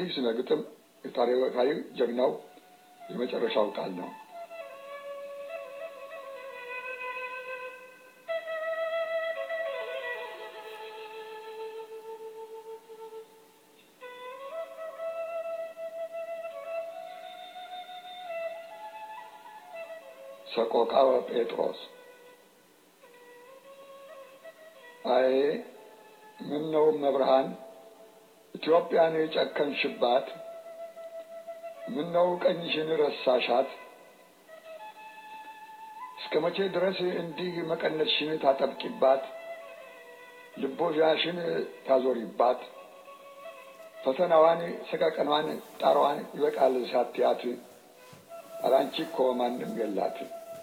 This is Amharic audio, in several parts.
ይህ ስነ ግጥም የታሪካዊ ጀግናው የመጨረሻው ቃል ነው። ሰቆቃወ ጴጥሮስ አይ ምነው መብርሃን ኢትዮጵያን የጨከንሽባት? ምነው ቀኝሽን ረሳሻት? እስከ መቼ ድረስ እንዲህ መቀነትሽን ታጠብቂባት? ልቦዣሽን ታዞሪባት? ፈተናዋን፣ ሰቀቀኗን፣ ጣሯን ይበቃል ሳትያት አላንቺ እኮ ማንም የላት።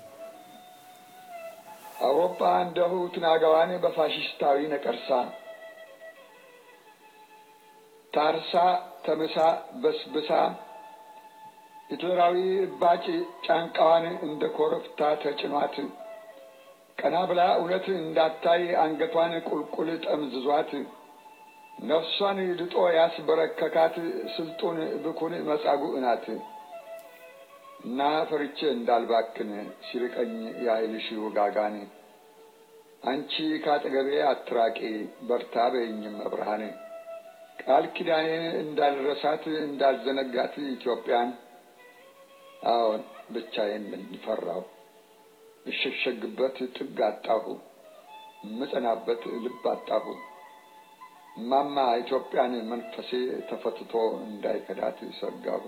አውሮፓ እንደሁ ትናጋዋን በፋሽስታዊ ነቀርሳ ታርሳ ተምሳ በስብሳ ሂትለራዊ እባጭ ጫንቃዋን እንደ ኮረብታ ተጭኗት ቀና ብላ እውነት እንዳታይ አንገቷን ቁልቁል ጠምዝዟት ነፍሷን ድጦ ያስበረከካት ስልጡን ብኩን መጻጉዕ ናት። እና ፈርቼ እንዳልባክን ሲርቀኝ የኃይልሽ ውጋጋን አንቺ ካጠገቤ አትራቂ በርታ በይኝም መብርሃን ቃል ኪዳኔን እንዳልረሳት እንዳልዘነጋት ኢትዮጵያን አዎን ብቻዬን ነኝ ፈራሁ እሸሸግበት ጥግ አጣሁ እምጸናበት ልብ አጣሁ እማማ ኢትዮጵያን መንፈሴ ተፈትቶ እንዳይከዳት ሰጋሁ።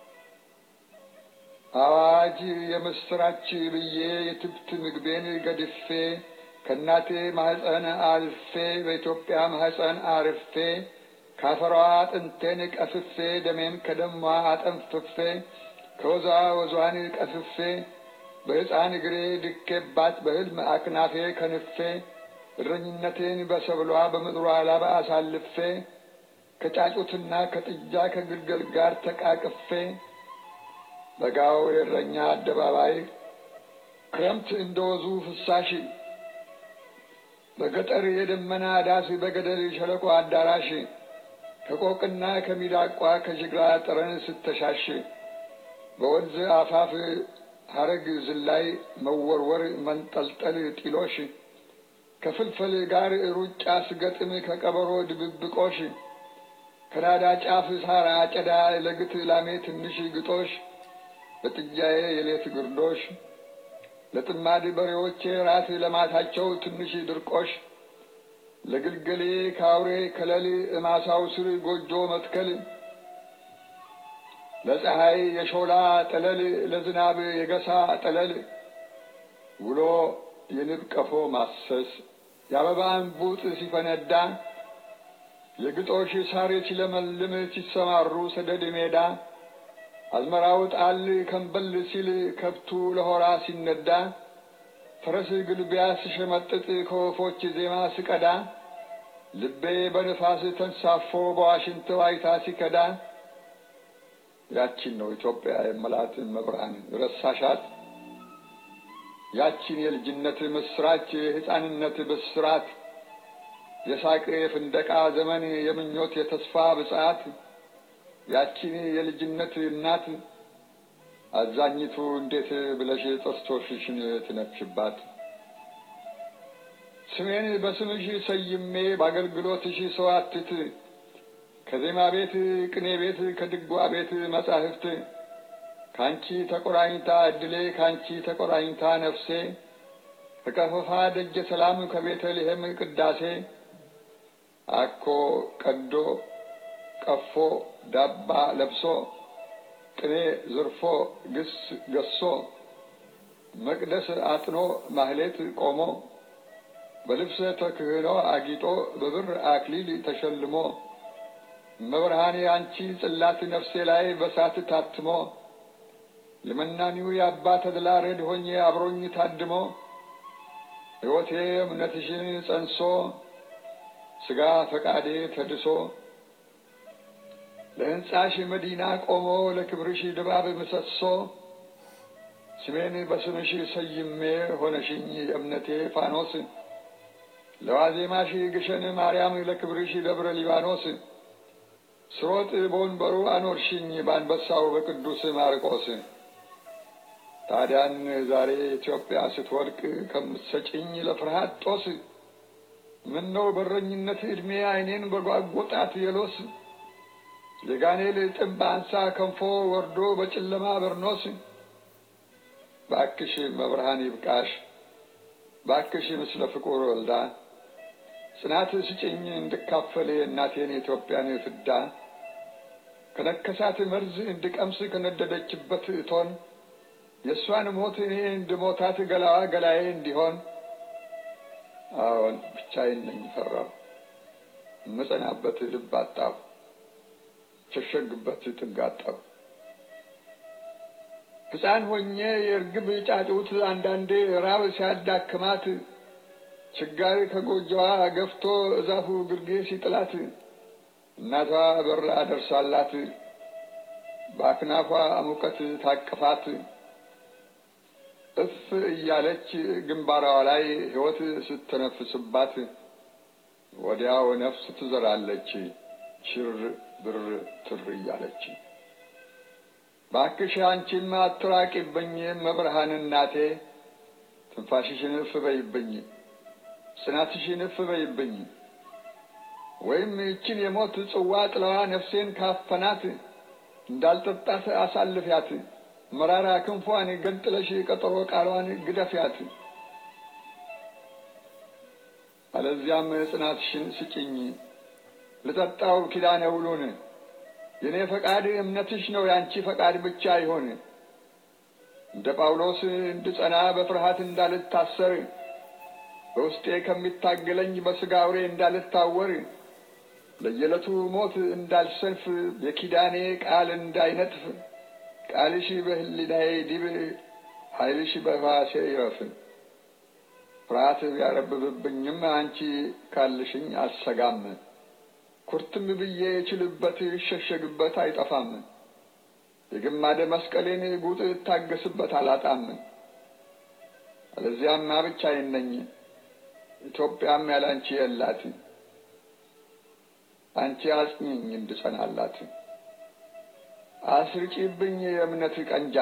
አዋጅ የምስራች ብዬ የትብት ምግቤን ገድፌ ከእናቴ ማህፀን አልፌ በኢትዮጵያ ማህፀን አርፌ ካፈሯ አጥንቴን ቀፍፌ ደሜን ከደሟ አጠንፍፌ ከወዟ ወዟን ቀፍፌ በሕፃን እግሬ ድኬባት በሕልም አክናፌ ከንፌ እረኝነቴን በሰብሏ በምድሯ ላባ አሳልፌ ከጫጩትና ከጥጃ ከግልገል ጋር ተቃቅፌ በጋው የእረኛ አደባባይ ክረምት እንደ ወዙ ፍሳሽ በገጠር የደመና ዳስ በገደል ሸለቆ አዳራሽ ከቆቅና ከሚዳቋ ከጅግራ ጠረን ስተሻሽ በወንዝ አፋፍ ሐረግ ዝላይ መወርወር መንጠልጠል ጢሎሽ ከፍልፈል ጋር ሩጫ ስገጥም ከቀበሮ ድብብቆሽ ከናዳ ጫፍ ሳር አጨዳ ለግት ላሜ ትንሽ ግጦሽ ለጥጃዬ የሌት ግርዶሽ ለጥማድ በሬዎቼ ራት ለማታቸው ትንሽ ድርቆሽ ለግልገሌ ካውሬ ከለል እማሳው ስር ጎጆ መትከል ለፀሐይ የሾላ ጠለል ለዝናብ የገሳ ጠለል ውሎ የንብ ቀፎ ማሰስ የአበባ እንቡጥ ሲፈነዳ የግጦሽ ሳር ሲለመልም ሲሰማሩ ሰደድ ሜዳ አዝመራው ጣል ከንበል ሲል ከብቱ ለሆራ ሲነዳ ፈረስ ግልቢያ ስሸመጥጥ ከወፎች ዜማ ስቀዳ ልቤ በንፋስ ተንሳፎ በዋሽንት ዋይታ ሲከዳ ያቺን ነው ኢትዮጵያ የመላት መብርሃን ረሳሻት? ያቺን የልጅነት ምስራች የሕፃንነት ብስራት የሳቅ የፍንደቃ ዘመን የምኞት የተስፋ ብጽዓት ያቺን የልጅነት እናት አዛኝቱ እንዴት ብለሽ ጥርሶችሽን ትነክሽባት? ስሜን በስምሽ ሰይሜ በአገልግሎትሽ ሰዋትት ከዜማ ቤት ቅኔ ቤት ከድጓ ቤት መጻሕፍት ካንቺ ተቆራኝታ እድሌ ካንቺ ተቆራኝታ ነፍሴ ከቀፈፋ ደጀ ሰላም ከቤተልሔም ቅዳሴ አኮ ቀዶ ቀፎ ዳባ ለብሶ ቅኔ ዝርፎ ግስ ገሶ መቅደስ አጥኖ ማህሌት ቆሞ በልብሰ ተክህኖ አጊጦ በብር አክሊል ተሸልሞ መብርሃኔ አንቺ ጽላት ነፍሴ ላይ በሳት ታትሞ የመናኒው የአባ ተድላ ረድ ሆኜ አብሮኝ ታድሞ ሕይወቴ እምነትሽን ጸንሶ ሥጋ ፈቃዴ ተድሶ ለሕንጻሽ መዲና ቆሞ ለክብርሽ ድባብ ምሰሶ ስሜን በስምሽ ሰይሜ ሆነሽኝ የእምነቴ ፋኖስ ለዋዜማሽ ግሸን ማርያም ለክብርሽ ደብረ ሊባኖስ ስሮጥ በወንበሩ አኖርሽኝ በአንበሳው በቅዱስ ማርቆስ። ታዲያን ዛሬ ኢትዮጵያ ስትወድቅ ከምትሰጭኝ ለፍርሃት ጦስ ምነው በረኝነት ዕድሜ ዓይኔን በጓጎጣት የሎስ የጋኔል ጥም በአንሳ ከንፎ ወርዶ በጨለማ በርኖስ ባክሽ መብርሃን ይብቃሽ ባክሽ ምስለ ፍቁር ወልዳ ጽናት ስጭኝ እንድካፈል እናቴን የኢትዮጵያን ፍዳ ከነከሳት መርዝ እንድቀምስ ከነደደችበት እቶን የእሷን ሞት እኔ እንድሞታት ገላዋ ገላዬ እንዲሆን አዎን ብቻዬን ነኝ ፈራሁ እምጸናበት ልብ አጣሁ ሸሸግበት ጥግ አጣሁ። ሕፃን ሆኜ የእርግብ ጫጩት አንዳንዴ ራብ ሲያዳክማት ችጋር ከጎጆዋ ገፍቶ እዛፉ ግርጌ ሲጥላት እናቷ በራ ደርሳላት በአክናፏ ሙቀት ታቅፋት እፍ እያለች ግንባሯ ላይ ሕይወት ስትነፍስባት ወዲያው ነፍስ ትዘራለች ሽር ብር ትር እያለች። ባክሽ አንቺም አትራቂብኝ መብርሃን እናቴ፣ ትንፋሽሽን እፍ በይብኝ፣ ጽናትሽን እፍ በይብኝ። ወይም ይችን የሞት ጽዋ ጥለዋ ነፍሴን ካፈናት እንዳልጠጣት አሳልፊያት፣ መራራ ክንፏን ገንጥለሽ ቀጠሮ ቃሏን ግደፊያት። አለዚያም ጽናትሽን ስጭኝ ልጠጣው ኪዳነ ውሉን የእኔ ፈቃድ እምነትሽ ነው ያንቺ ፈቃድ ብቻ ይሆን። እንደ ጳውሎስ እንድጸና በፍርሃት እንዳልታሰር በውስጤ ከሚታገለኝ በሥጋ አውሬ እንዳልታወር ለየዕለቱ ሞት እንዳልሰንፍ የኪዳኔ ቃል እንዳይነጥፍ ቃልሽ በሕሊናዬ ዲብ ኃይልሽ በሕዋሴ ይረፍ። ፍርሃት ቢያረብብብኝም አንቺ ካልሽኝ አልሰጋም። ኩርትም ብዬ የችልበት ይሸሸግበት አይጠፋም። የግማደ መስቀሌን ጉጥ እታገስበት አላጣም። አለዚያማ ብቻዬን ነኝ፣ ኢትዮጵያም ያላንቺ የላት። አንቺ አጽኚኝ እንድጸናላት፣ አስርጪብኝ የእምነት ቀንጃ፣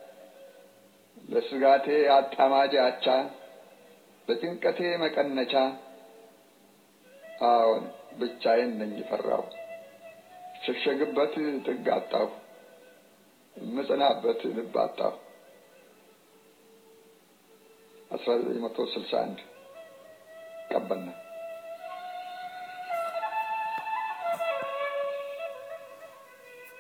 ለስጋቴ አጣማጅ አቻ፣ ለጭንቀቴ መቀነቻ። አዎን ብቻዬን ነኝ ፈራሁ፣ ሸሸግበት ጥግ አጣሁ፣ እምጸናበት ልብ አጣሁ። አስራ ዘጠኝ መቶ ስልሳ አንድ ቀበና